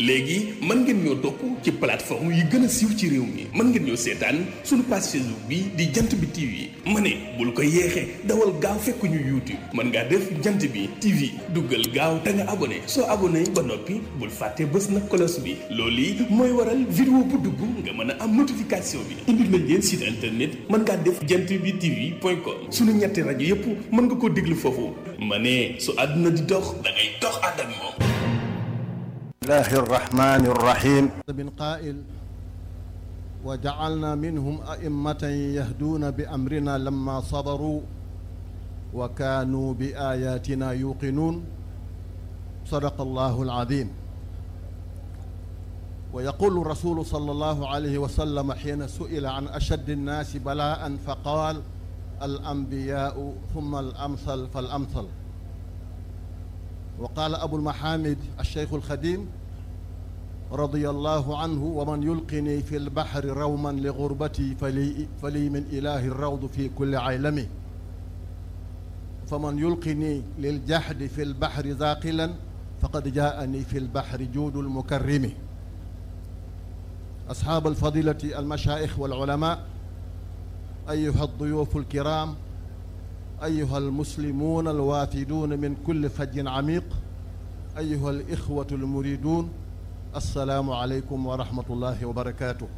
léegi mën ngeen ñoo topp ci plateforme yi gën a siiw ci réew mi mën ngeen ñoo seetaan suñu page Facebook bi di jant bi TV ma ne bul ko yeexee dawal gaaw fekk ñu YouTube mën ngaa def jant bi TV duggal gaaw te nga abonné soo abonné ba noppi bul fàtte bës na cloche bi loolu yi mooy waral vidéo bu dugg nga mën a am notification bi indil nañ leen site internet mën ngaa def jant bi TV point com suñu ñetti rajo yépp mën nga ko déglu foofu ma ne su àdduna di dox da ngay dox ànd ak moom الله الرحمن الرحيم من قائل وجعلنا منهم أئمة يهدون بأمرنا لما صبروا وكانوا بآياتنا يوقنون صدق الله العظيم ويقول الرسول صلى الله عليه وسلم حين سئل عن أشد الناس بلاء فقال الأنبياء ثم الأمثل فالأمثل وقال أبو المحامد الشيخ الخديم رضي الله عنه ومن يلقني في البحر روما لغربتي فلي, فلي من إله الروض في كل عالمه فمن يلقني للجحد في البحر ذاقلا فقد جاءني في البحر جود المكرم أصحاب الفضيلة المشايخ والعلماء أيها الضيوف الكرام أيها المسلمون الوافدون من كل فج عميق أيها الإخوة المريدون السلام عليكم ورحمة الله وبركاته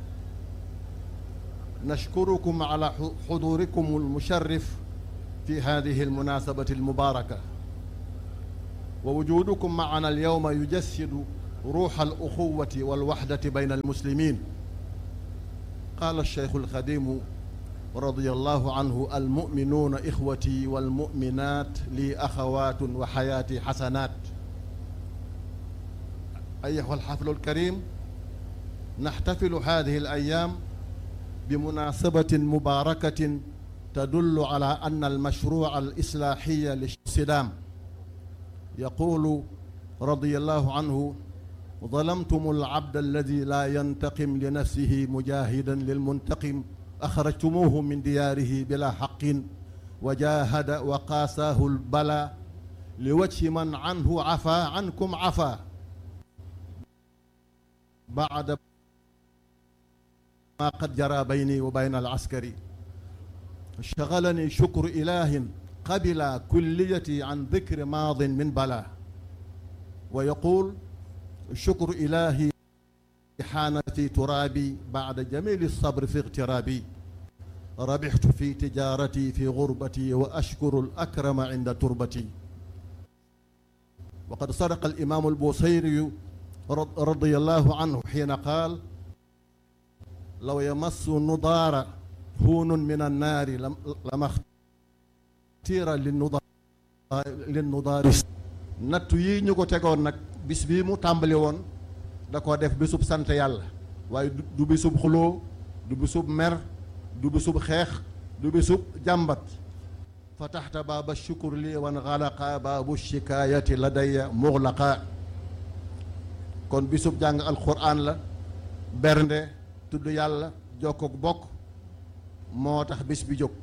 نشكركم على حضوركم المشرف في هذه المناسبة المباركة ووجودكم معنا اليوم يجسد روح الأخوة والوحدة بين المسلمين قال الشيخ الخديم رضي الله عنه المؤمنون إخوتي والمؤمنات لي أخوات وحياتي حسنات أيها الحفل الكريم نحتفل هذه الأيام بمناسبة مباركة تدل على أن المشروع الإصلاحي للصدام يقول رضي الله عنه ظلمتم العبد الذي لا ينتقم لنفسه مجاهدا للمنتقم أخرجتموه من دياره بلا حق وجاهد وقاساه البلاء لوجه من عنه عفا عنكم عفا بعد ما قد جرى بيني وبين العسكري شغلني شكر إله قبل كليتي عن ذكر ماض من بلاء ويقول شكر إلهي حان في ترابي بعد جميل الصبر في اغترابي ربحت في تجارتي في غربتي وأشكر الأكرم عند تربتي وقد صدق الإمام البوصيري رضي الله عنه حين قال لو يمس النضار هون من النار لما اختير للنضار للنضار nattu yi ñu ko tegoon nag bis bii mu tàmbali woon da ko def bisub sant yàlla waaye du bisub xuloo du bisub mer du bisub xeex du bisub jàmbat fa taxta baaba shukur li wan xalaqa baabu shikaayati ladaya muxlaqa kon bisub jàng alquran la bernde tudd yàlla jokkook bokk moo tax bis bi jóg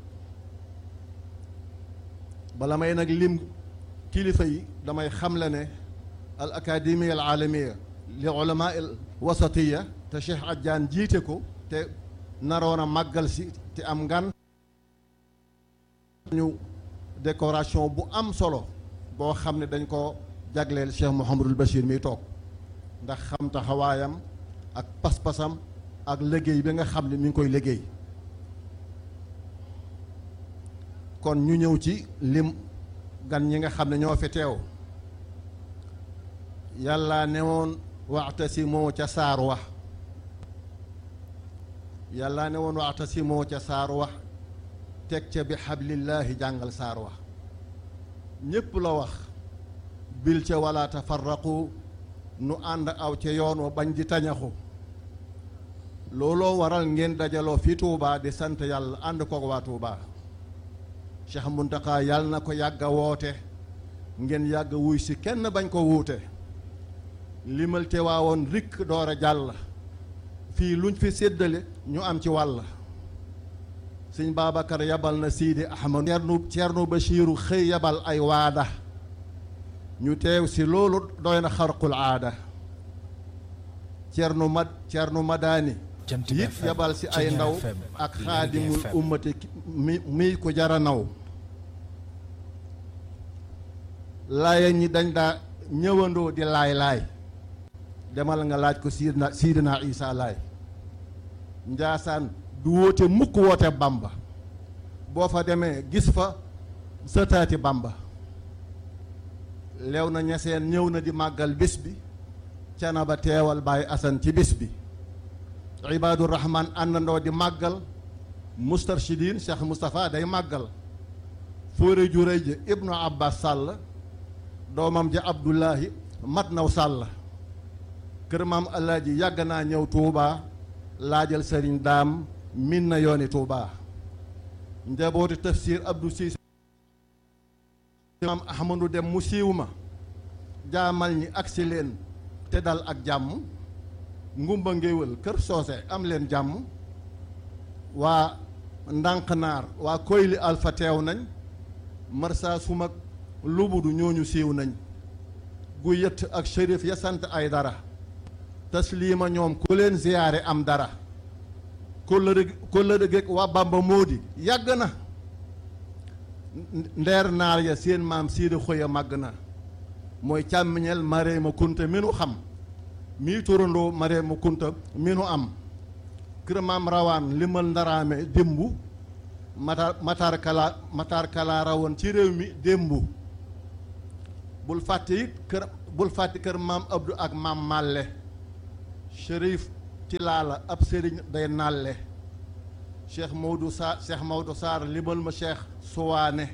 bala may nag lim kilifa yi damay xamle ne al académie al aalamiya li ulama al wasatiya te Cheikh Adjaan jiite ko te naroon a màggal si te am ngan ñu décoration bu am solo boo xam ne dañ ko jagleel Cheikh Mouhamadul Bachir miy toog ndax xam taxawaayam ak pas-pasam ak liggéey bi nga xam ne mi ngi koy liggéey kon ñu ñëw ci lim gan ñi nga xam ne ñoo fi teew yàlla ne woon waxtasimoo ca saar wax yàlla ne woon waxtasimoo ca saar wax teg ca bi xablillaahi jàngal saar wax ñépp la wax bil ca wala tafarraqu nu ànd aw ca yoon wa bañ di tañaxu looloo waral ngeen dajaloo fi Tuubaa di sant yàlla ànd koog waa Tuubaa Cheikh Muntaxa yàlla na ko yàgg a woote ngeen yàgg wuy si kenn bañ ko wuute limal te waawoon rikk door a jàll fii luñ fi séddale ñu am ci wàll sëñ Babacar yabal na Sidi Ahmad Ceerno Ceerno Bachiru xëy yabal ay waada ñu teew si loolu doy na xarqul aada Cerno Mad Cerno Madani Jant bi it FM, yabal si ay Ceeñeer ndaw FM, ak Lergui xaadimul FM. ummati ki- mi mi ko jara naw laaya ñi dañ daa ñëwandoo di laay laay demal nga laaj ko siidna siidina Isa laay njaasaan du woote mukk woote bamba boo fa demee gis fa sëtaati bamba leew na ñeseen ñëw na di màggal bés bi cana ba teewal Baay Asan ci bés bi ibaadu rahman àndandoo di màggal mustarshidin Cheikh Moustapha day màggal fóore ju rëy ja ibnu abbas sàll doomam ja abdullahi mat naw sàll kër maam alaaji yàgg naa ñëw tuubaa laajal sëriñ daam min na yooni tuubaa njabooti tafsir abdou siise maam ahmadu dem mu siiw ma jaamal ñi agsi leen te dal ak jàmm ngumba ngéwël kër soose am leen jàmm waa ndànqnaar waa koyli alfa teew nañ marsa sumak lubudu ñooñu siiw nañ gu yëtt ak shérif ya sant ay dara tasliima ñoom ku leen ziyaare am dara kóllëre kóllëre geeg waa bamba móodi yàgg na ndeer naar ya seen maam siida xoya màgg na mooy càmmiñeel mareema kunta mi nu xam mii turandoo mareema kunta mi nu am kër maam rawaan limal ndaraame démbu matar matar kala matar kala rawoon ci réew mi démbu bul fàtte it kër bul fàtte kër maam abdou ak maam màlle shérif ci laala ab sëriñ day nàlle cheikh Maodo Sarr cheikh Maodo Sarr limal ma cheikh suwaane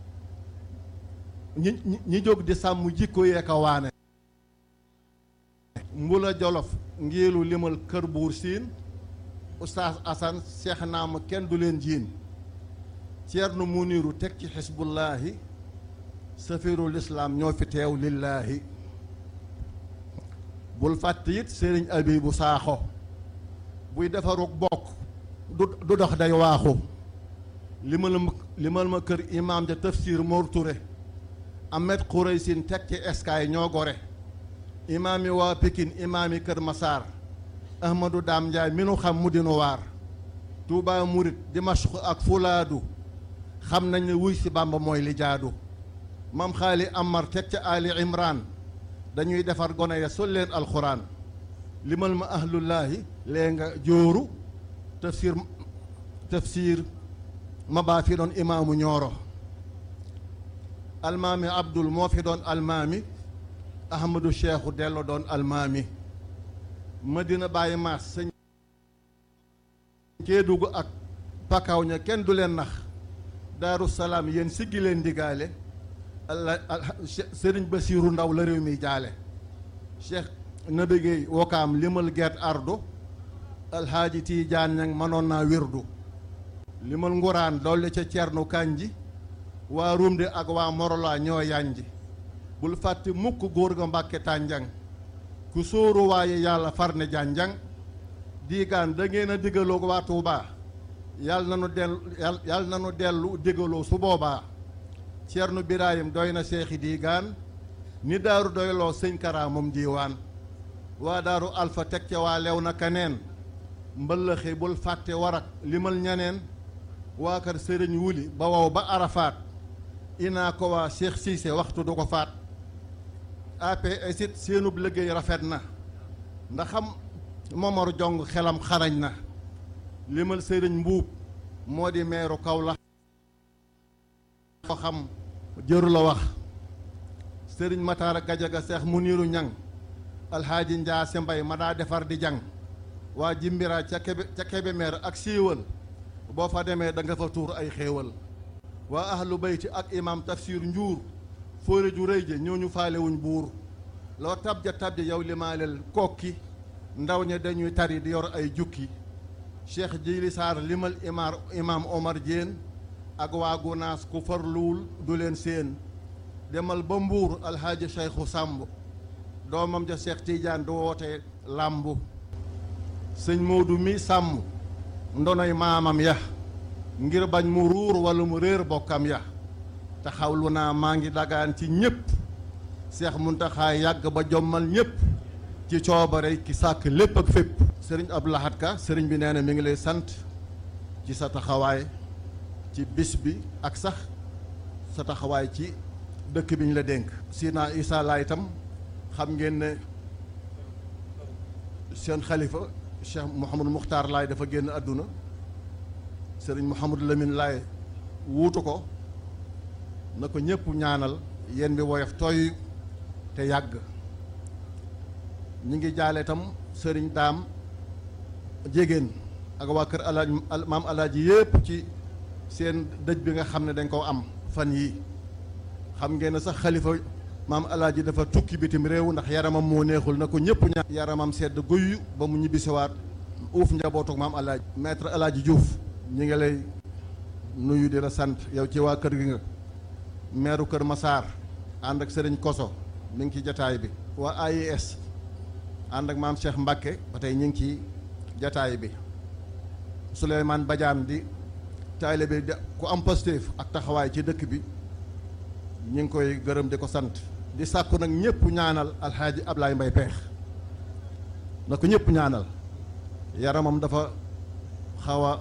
ñi ñi ñi jóg di sàmm jikko yee ko waane mbula jolof ngiilu limal kër buur siin oustaz asan cheikh naama kenn du leen jiin ceerno muniru teg ci xisbullaahi safirul islaam ñoo fi teew lillaahi bul fàtte it sëriñ abibu saaxo buy defarug bokk du du dox day waaxu limal ma limal ma kër imaam ja tafsir Mor Touré Ahmed Khouraysin teg ci eskaay ñoo gore imaam yi waa Pikine imaam yi kër Masaar Ahmadou Daam Njaay mi nu xam mu dinu waar Touba Murit Dimashq ak Fulaadu xam nañ ne wuy si Bàmba mooy li jaadu mam xaali Amar teg ca Ali Imran dañuy defar gone ya sol leen alxuraan limal ma ahlullaahi lee nga jóoru tafsir tafsir ma baa fi doon imaamu ñooro almaami abdul moo fi doon almaami ahmadu cheikhu dello doon almaami madina bàyyi maas sëñ Kédougou ak pakaw ña kenn du leen nax daaru salaam yéen siggi leen ndigaale alla sëriñ basiiru ndaw la réew mi jaale cheikh nabi Guèye wokaam limal gert ardo alxaaji tiijaan ñang mënoon naa wirdu limal nguraan dolli ca cernu kanji waa rumde ak waa morola ñoo yanji bul fàtte mukk góor ga mbàkke tànjang ku sóoru waaye yàlla far ne jànjang diigaan da ngeen a diggaloo waa Tuubaa yàlla na nu dellu yàlla na nu dellu diggaloo su boobaa cernu biraayim doy na seexi diigaan ni daaru doyloo sëñ karaa moom diiwaan waa daaru alfa teg ca waa lew na kaneen mbëllëxe bul fàtte warak limal ñaneen waa kër sëriñ wuli ba wow ba arafaat inaa ko waa Cheikh Cissé waxtu du ko faat APS it seenub liggéey rafet na ndax xam Momar Jong xelam xarañ na limal sëriñ mbuub moo di meeru kaw la ko xam jëru la wax sëriñ Mataara Gajaga Seex Muniiru Ñang alxaaji Njaase Mbay ma daa defar di jang waa jimbira ca kebe ca Kébémer ak siiwal boo fa demee da nga fa tuur ay xéewal waa ahlu bayti ak imam tafsir njuur fóore ju rëy ja ñooñu faalewuñ buur loo tabja tabja yow limaaleel kokki ndaw ña dañuy tari di yor ay jukki cheikh jili saar limal imar imam omar Diène ak waa gunaas ku farluwul du leen séen demal ba mbuur alxaaji cheikhu sàmb doomam ja cheikh tidiane du woote làmbu sëñ Moodu mi sàmm ndonoy maamam ya ngir bañ mu ruur walla mu réer bokkam ya te xawlu naa maa ngi dagaan ci ñépp seex muntaxaa yàgg ba jommal ñépp ci coobare ki sàkk lépp ak fépp sëriñ Abdou Lahad Ka sëriñ bi nee na mi ngi lay sant ci sa taxawaay ci bis bi ak sax sa taxawaay ci dëkk bi ñu la dénk Sina Issa Laay itam xam ngeen ne seen xalifa Cheikh Mouhamadou Mukhtar Laay dafa génn àdduna sëriñ Mouhamadou Lamine Laay wuutu ko na ko ñëpp ñaanal yéen bi woyof tooy te yàgg ñi ngi jaale itam sëriñ daam jégéen ak waa kër alaaj maam alaaji yépp ci seen dëj bi nga xam ne dañ koo am fan yii xam ngeen ne sax xalifa maam alaaji dafa tukki bitim réew ndax yaramam moo neexul na ko ñëpp ñaan yaramam sedd guyu ba mu ñibbisiwaat uuf njabootuk maam alaaji maître alaaji Diouf ñi ngi lay nuyu di la sant yow ci waa kër gi nga meeru kër Masaar ànd ak sëriñ Koso mi ngi ci jataay bi waa AIS ànd ak maam Cheikh Mbacke ba tey ñu ngi ci jataay bi Souleymane Badiane di taalibe bi ku am Pastef ak taxawaay ci dëkk bi ñu ngi koy gërëm di ko sant di sàkku nag ñëpp ñaanal alxaaji Ablaye Mbay Peex na ko ñëpp ñaanal yaramam dafa xaw a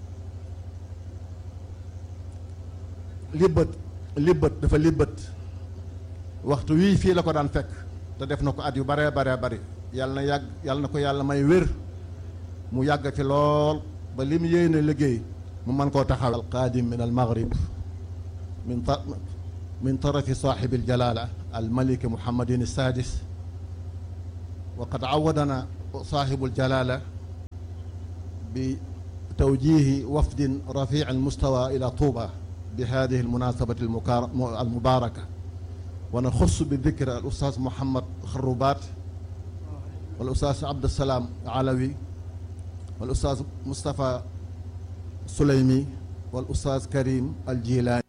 libbët libbët dafa libbët waxtu wii fii la ko daan fekk te def na ko at yu baree baree bari yàlla na yàgg yàlla na ko yàlla may wér mu yàgg fi lool ba li mu yéene liggéey mu mën koo taxaw alqaadim min almaghrib min min tarafi saaxibi aljalaala almaliki muhammadin alsaadis wa qad awadana saaxibu aljalaala bi tawjihi wafdin rafic almustawa ila tuuba bi hadihi almunasabati almubaraka wa naxussu bi dikri alustaaz muhammad xarubaat والاستاذ عبد السلام علوي والاستاذ مصطفى سليمي والاستاذ كريم الجيلاني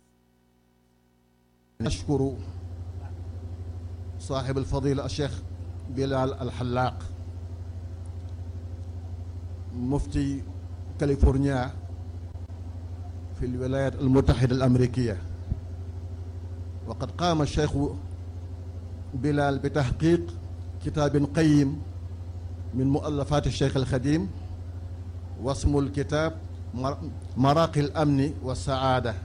نشكر صاحب الفضيلة الشيخ بلال الحلاق مفتي كاليفورنيا في الولايات المتحدة الأمريكية وقد قام الشيخ بلال بتحقيق كتاب قيم من مؤلفات الشيخ الخديم واسم الكتاب مراقي الأمن والسعادة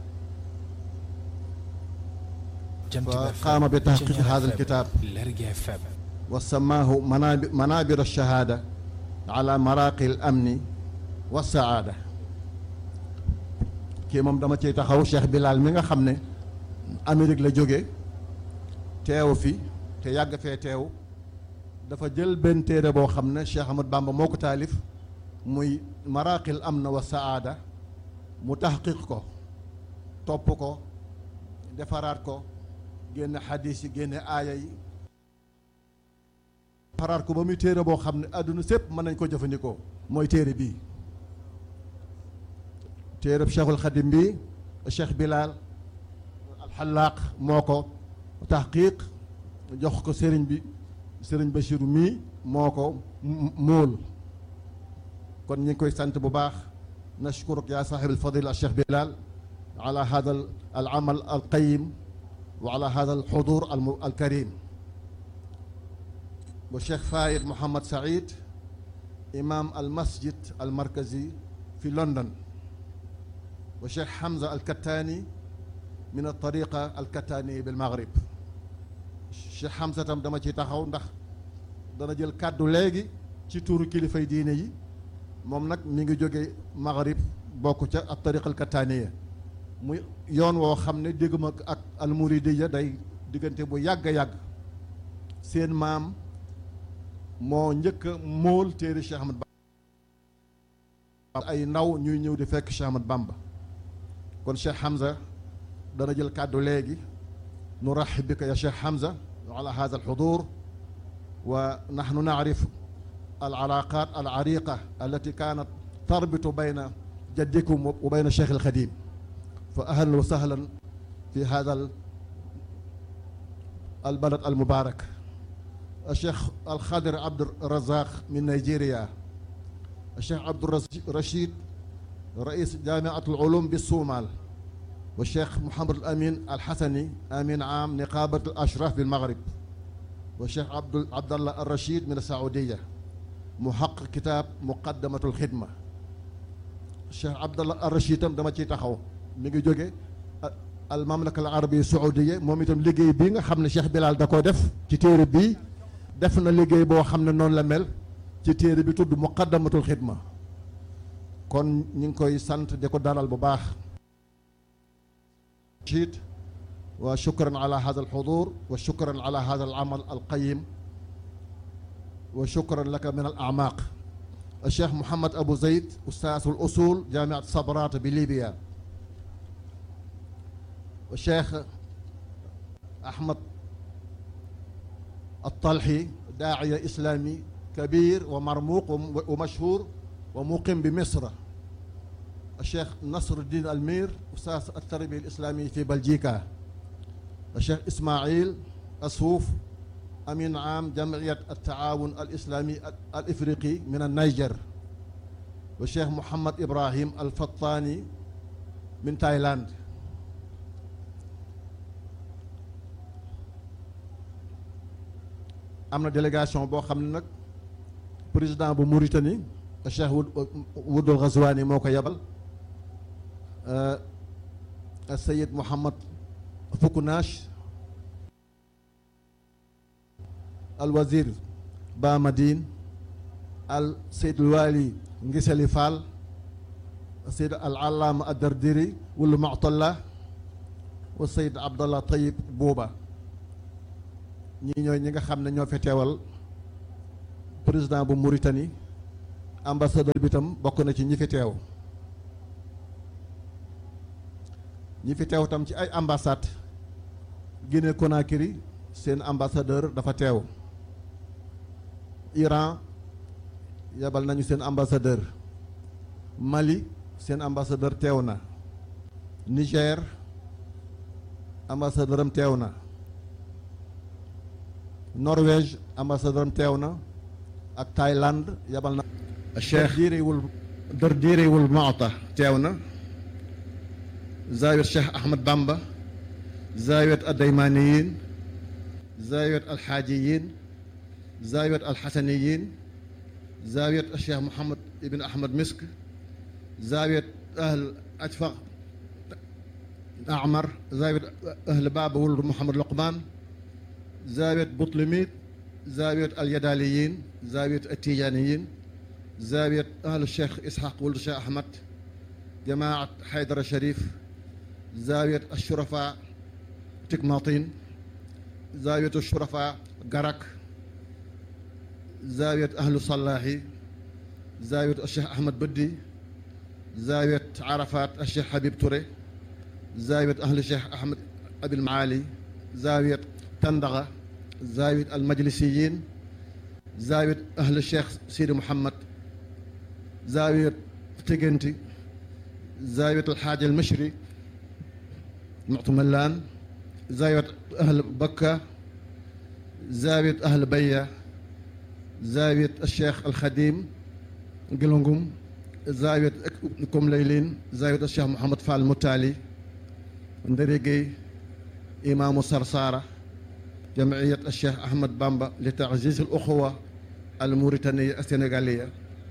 فقام بتحقيق هذا الكتاب وسماه منابر الشهادة على مراقي الأمن والسعادة kii moom dama ciy taxaw Cheikh Bilal mi nga xam ne Amérique la jóge teew fi te yàgg fee teew dafa jël benn téere boo xam ne Cheikh Ahmad Bamba moo ko taalif muy maraqil am na wa saada mu taxqiq ko topp ko defaraat ko génne xadis yi génne aaya yi defaraat ko ba muy téere boo xam ne àdduna sépp mën nañ ko jëfandikoo mooy téere bii téereb Cheikhul Xadim bi Cheikh Bilal alxalaaq moo ko taxqiq jox ko sëriñ bi sëriñ Bachir mii moo ko móol kon ñu ngi koy sant bu baax nashkuruk yaa saaxib alfadila Cheikh Bilal ala hada al amal al qayim wa ala hada al xudur al karim wa Cheikh Fayed Mohamed Saïd imam al masjid al markazi fi London wa Cheikh Hamza al Kattani min al tariqa al Kattani bil Maghrib Cheikh Hamza tam dama ci taxaw ndax dana jël kàddu léegi ci tuuru kilifay diine yi moom nag mi ngi jóge Maghrib bokk ca ak tariqa al Kattaniya muy yoon woo xam ne dégguma ak almuridiya day diggante bu yàgg a yàgg seen maam moo njëkk a móol téere Cheikh Ahmad Bamba ay ndaw ñuy ñëw di fekk Cheikh Ahmad Bamba kon Cheikh Hamza dana jël kàddu léegi nuraxib bika ya Cheikh Hamza ala hada alxudur wa naxnu nacrif alcalaaqat alcariqa allati kaanat tarbitu bayna jaddikum wa bayna Cheikh alxadim fa ahlan wa sahlan fi hada البلد المبارك الشيخ الخضر عبد الرزاق من نيجيريا الشيخ عبد الرشيد رئيس جامعة العلوم بالصومال والشيخ محمد الأمين الحسني أمين عام نقابة الأشراف بالمغرب والشيخ عبد عبد الله الرشيد من السعودية محقق كتاب مقدمة الخدمة الشيخ عبد الله الرشيد tam dama ciy taxaw mi ngi jóge al mamlaka al arabia saoudia moom itam liggéey bii nga xam ne Cheikh Bilal da koo def ci téere bii def na liggéey boo xam ne noonu la mel ci téere bi tudd muqaddamatul xidma kon ñu ngi koy sant di ko dalal bu baax رشيد وشكرا على هذا الحضور وشكرا على هذا العمل القيم وشكرا لك من الأعماق الشيخ محمد أبو زيد أستاذ الأصول جامعة صبرات بليبيا والشيخ أحمد الطلحي داعية إسلامي كبير ومرموق ومشهور ومقيم بمصر الشيخ نصر الدين المير أستاذ التربية الإسلامية في بلجيكا الشيخ إسماعيل أسوف أمين عام جمعية التعاون الإسلامي الإفريقي من النيجر والشيخ محمد إبراهيم الفطاني من تايلاند am na délégation boo xam ne nag président bu Mauritanie Cheikh Wudul Ghazwani moo ko yebal Sayid Mohamed Fukunash al wazir Bamadine al Seyd Wali Ngisali Fall Seyd al Allama Adardiri wulu Mu'talla wa Seyd Abdallah Tayib Bouba ñii ñooy ñi nga xam ne ñoo fi teewal président bu Mauritanie ambassadeur bi tam bokk na ci ñi fi teew ñi fi teew tam ci ay ambassade Guinée Conakry seen ambassadeur dafa teew Iran yebal nañu seen ambassadeur Mali seen ambassadeur teew na Niger ambassadeur am teew na Norvège ambassadeur am teew na ak Thaïlande yebal na Cheikh diiriwul dër diiriwul Maota teew na zaawiyat Cheikh Ahmad Bamba zaawiyat addaymaniyin zaawiyat alxaajiyin zaawiyat alxasaniyin zaawiyat Cheikh Mouhamad Ibn Ahmad Misk zaawiyat ahl Ajfaq Amar zaawiyat ahl Baba wul Mouhamad Luqman zaawiyat Butlimit zaawiyat alyadaliyin zaawiyat atijaniyin zaawiyat ahlu Cheikh Ishaq wul Cheikh Ahmad jamaat Haydara Sharif zaawiyat ashurafa Tikmatin zaawiyat ashurafa Garak zaawiyat ahlu Salahi zaawiyat Cheikh Ahmad Baddi zaawiyat Arafat Cheikh Habib Touré zaawiyat ahlu Cheikh Ahmad Abil Maali zaawiyat Tandaga zaawiyat almajlisiyin zaawiyat ahlu Cheikh Sidi Mouhamad zaawiyat Tiganti zaawiyat alxaaji almashri muctumalaan zaawiyat ahl bakka zaawiyat ahl baya zaawiyat alcheikh alxadim gilongum zaawiyat kom laylin zaawiyat alcheikh mohamad fall mutaali ndarigey imaamu sarsara jamciyat alcheikh ahmad bamba li taziz aluxuwa almauritaniya alsénégaliya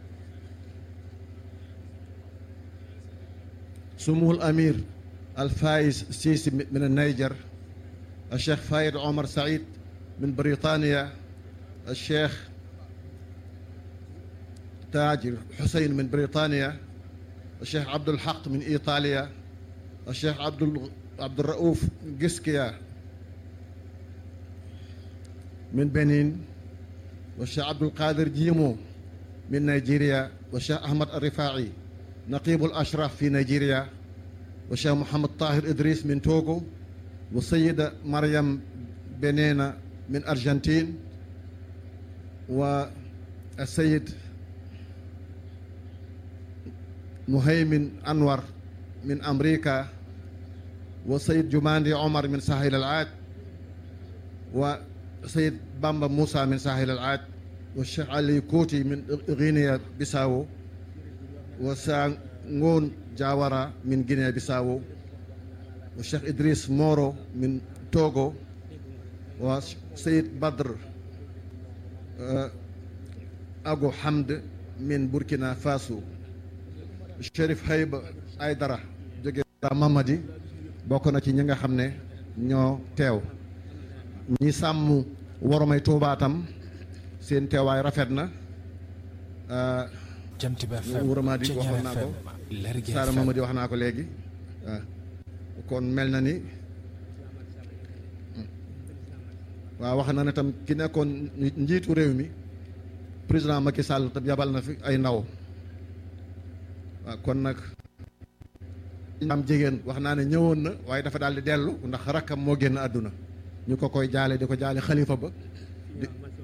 سمو الأمير الفايز السيسي من النيجر الشيخ فايد عمر سعيد من بريطانيا الشيخ تاجر حسين من بريطانيا الشيخ عبد الحق من إيطاليا الشيخ عبد عبد الرؤوف جسكيا من بنين والشيخ عبد القادر جيمو من نيجيريا والشيخ أحمد الرفاعي نقيب الأشراف في نيجيريا والشيخ محمد طاهر إدريس من توغو والسيدة مريم بنينا من أرجنتين والسيد مهيمن أنور من أمريكا والسيد جماندي عمر من ساحل العاج وسيد بامبا موسى من ساحل العاج والشيخ علي كوتي من غينيا بيساو وسانغون جاورا من غينيا بيساو والشيخ إدريس مورو من توغو وسيد بدر Agu Hamd min Burkina Faso Chérif Hayba Aydara jóge Mamadi bokk na ci ñi nga xam ne ñoo teew ñi sàmm woromay Tuubaa tam seen teewaay rafet na Jant bi FM Wuramadi waxoon naa ko Lergui Saara FM Mamadi wax naa ko léegi waaw kon mel na ni waaw wax na ne tam ki nekkoon njiitu réew mi président Macky Sall tam yabal na fi ay ndaw waaw kon nag am jigéen wax naa ne ñëwoon na waaye dafa daal di dellu ndax rakkam moo génn àdduna ñu ko koy jaale di ko jaale xalifa ba di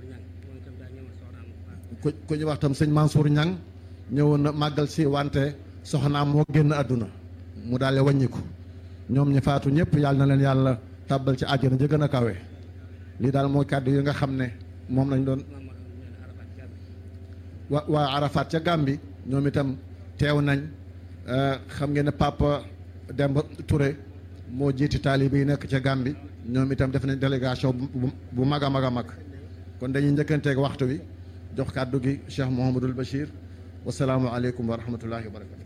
ku ku ñu wax tam sëñ Mansour Ñang ñëwoon na màggal si wante soxnaam moo génn àdduna mu daal di wàññiku ñoom ñi faatu ñëpp yàlla na leen yàlla tàbbal ci àjjana ja gën a kawe lii daal mooy kàddu yi nga xam ne moom lañ doon wa waa Arafat ca Gàmbi ñoom itam teew nañ xam ngeen ne Papa Demba Touré moo jiiti taalibe yi nekk ca Gàmbi ñoom itam def nañ délégation bu bu mag a mag a mag kon dañuy njëkkanteeg waxtu wi jox kàddu gi Cheikh Mouhamadul Bachir wasalaamualeykum wa rahmatullahi wa barakatu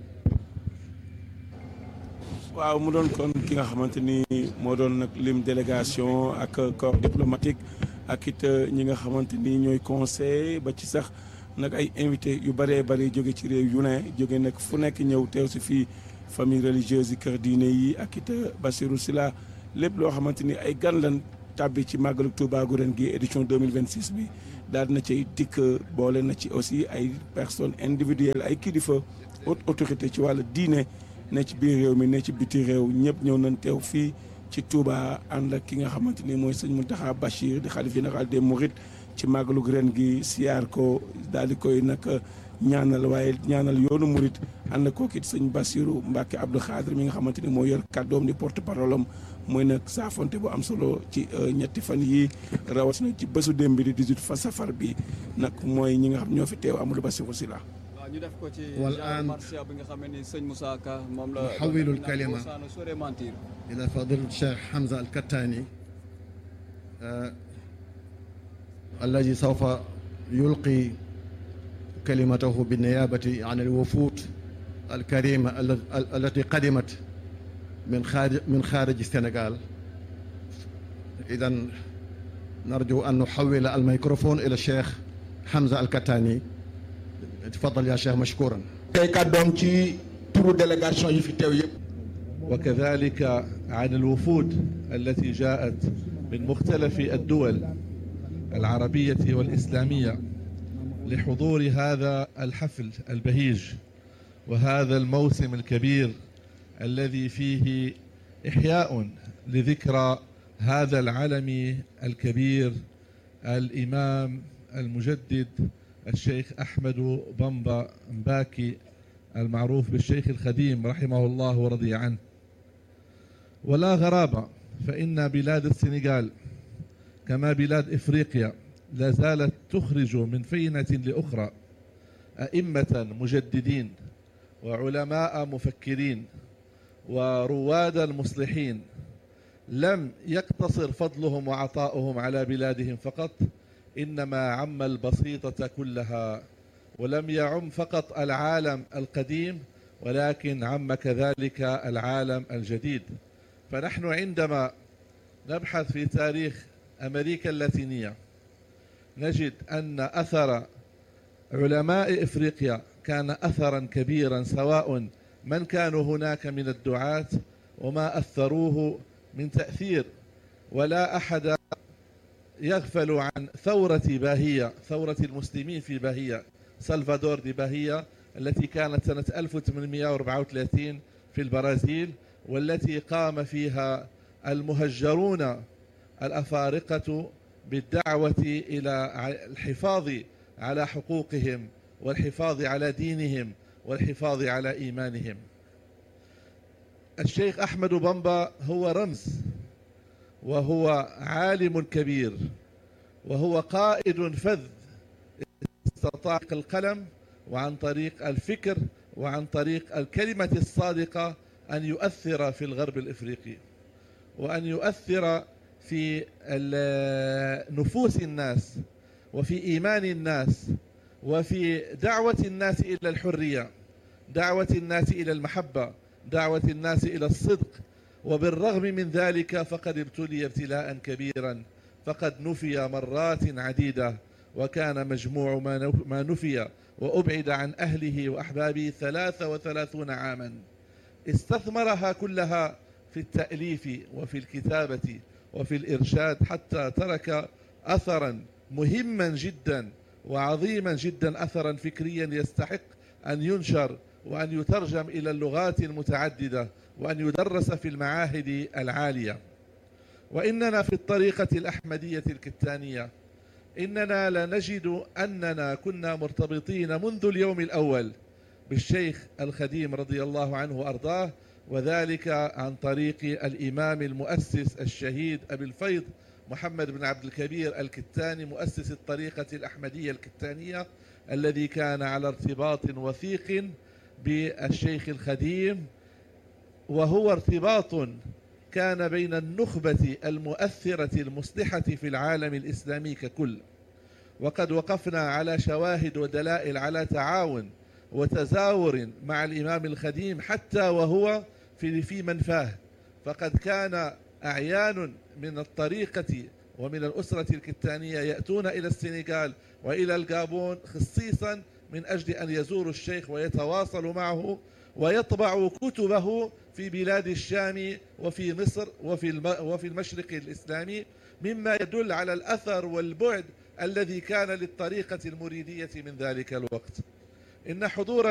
waaw mu doon kon ki nga xamante ni moo doon nag lim délégation ak corps diplomatique ak it ñi nga xamante ni ñooy conseil ba ci sax nag ay invité yu bëree bëri jóge ci réew yu ne jóge nag fu nekk ñëw teew si fii famille religieuse yi kër diine yi ak it Bassirou Sylla lépp loo xamante ni ay gan lan tàbbi ci màggalu Touba gu ren gi édition 2026 bi daal na cay dikk boole na ci aussi ay personnes individuelles ay kilifa haute autorité ci wàllu diine ne ci biir réew mi ne ci biti réew ñëpp ñëw nañ teew fii ci Touba ànd ak ki nga xamante ni mooy sëñ Mountakha Bachir di xalif général des Mourides ci màggalu ren gi siyaar ko daal di koy nag ñaanal waaye ñaanal yoonu Mouride ànd koo kit sëñ Bassirou Mbacke Abdou Khadre mi nga xamante ni moo yor kàddoom di porte parole am mooy nag saafonte bu am solo ci ñetti fan yi rawatina ci bésu démb bi di 18 fa safar bi nag mooy ñi nga xam ñoo fi teew Amadou Bassirou Sylla waaw ñu def ko ci Wal genre aan marsia bi nga xam ne ni sëñ Moussa Ka moom la nuhawwilu al-kalima. Saana sore mentir إلى فضيلة الشيخ حمزة الكتاني آه الذي سوف يلقي كلمته بالنيابة عن الوفود الكريمة ال- ال- التي قدمت من خارج من خارج السنغال إذا نرجو أن نحول الميكروفون إلى الشيخ حمزة الكتاني تفضل يا شيخ مشكورا tey kàddoom ci turu délégation yi fi teew yëpp وكذلك عن الوفود التي جاءت من مختلف الدول العربية والإسلامية لحضور هذا الحفل البهيج وهذا الموسم الكبير الذي فيه إحياء لذكرى هذا العلم الكبير الإمام المجدد الشيخ أحمد بمبا مباكي المعروف بالشيخ الخديم رحمه الله ورضي عنه ولا غرابة فإن بلاد السنغال كما بلاد إفريقيا لا زالت تخرج من فينة لأخرى أئمة مجددين وعلماء مفكرين ورواد مصلحين لم يقتصر فضلهم وعطاؤهم على بلادهم فقط إنما عم البسيطة كلها ولم يعم فقط العالم القديم ولكن عم كذلك العالم الجديد فنحن عندما نبحث في تاريخ أمريكا اللاتينية نجد أن أثر علماء إفريقيا كان أثرا كبيرا سواء من كانوا هناك من الدعاة وما أثروه من تأثير ولا أحد يغفل عن ثورة باهية ثورة المسلمين في باهية سلفادور دي باهية التي كانت سنة 1834 في البرازيل والتي قام فيها المهجرون الأفارقة بالدعوة إلى الحفاظ على حقوقهم والحفاظ على دينهم والحفاظ على إيمانهم الشيخ أحمد بمبا هو رمز وهو عالم كبير وهو قائد فذ استطاع القلم وعن طريق الفكر وعن طريق الكلمة الصادقة أن يؤثر في الغرب الإفريقي وأن يؤثر في ال- نفوس الناس وفي إيمان الناس وفي دعوة الناس إلى الحرية دعوة الناس إلى المحبة دعوة الناس إلى الصدق وبالرغم من ذلك فقد ابتلي ابتلاء كبيرا فقد نفي مرات عديدة وكان مجموع ما نفي وأبعد عن أهله وأحبابه ثلاثة وثلاثون عاما استثمرها كلها في التأليف وفي الكتابة وفي الإرشاد حتى ترك أثرا مهما جدا وعظيما جدا أثرا فكريا يستحق أن ينشر وأن يترجم إلى اللغات المتعددة وأن يدرس في المعاهد العالية وإننا في الطريقة الأحمدية الكتانية إننا لنجد أننا كنا مرتبطين منذ اليوم الأول بالشيخ الخديم رضي الله عنه وأرضاه وذلك عن طريق الإمام المؤسس الشهيد أبي الفيض محمد بن عبد الكبير الكتاني مؤسس الطريقة الأحمدية الكتانية الذي كان على ارتباط وثيق بالشيخ الخديم وهو ارتباط كان بين النخبة المؤثرة المصلحة في العالم الإسلامي ككل وقد وقفنا على شواهد ودلائل على تعاون وتزاور مع الإمام الخديم حتى وهو في في منفاه فقد كان أعيان من الطريقة ومن الأسرة الكتانية يأتون إلى السنغال وإلى الجابون خصيصا من أجل أن يزوروا الشيخ ويتواصلوا معه ويطبع كتبه في بلاد الشام وفي مصر وفي وفي المشرق الإسلامي مما يدل على الأثر والبعد الذي كان للطريقة المريدية من ذلك الوقت إن حضور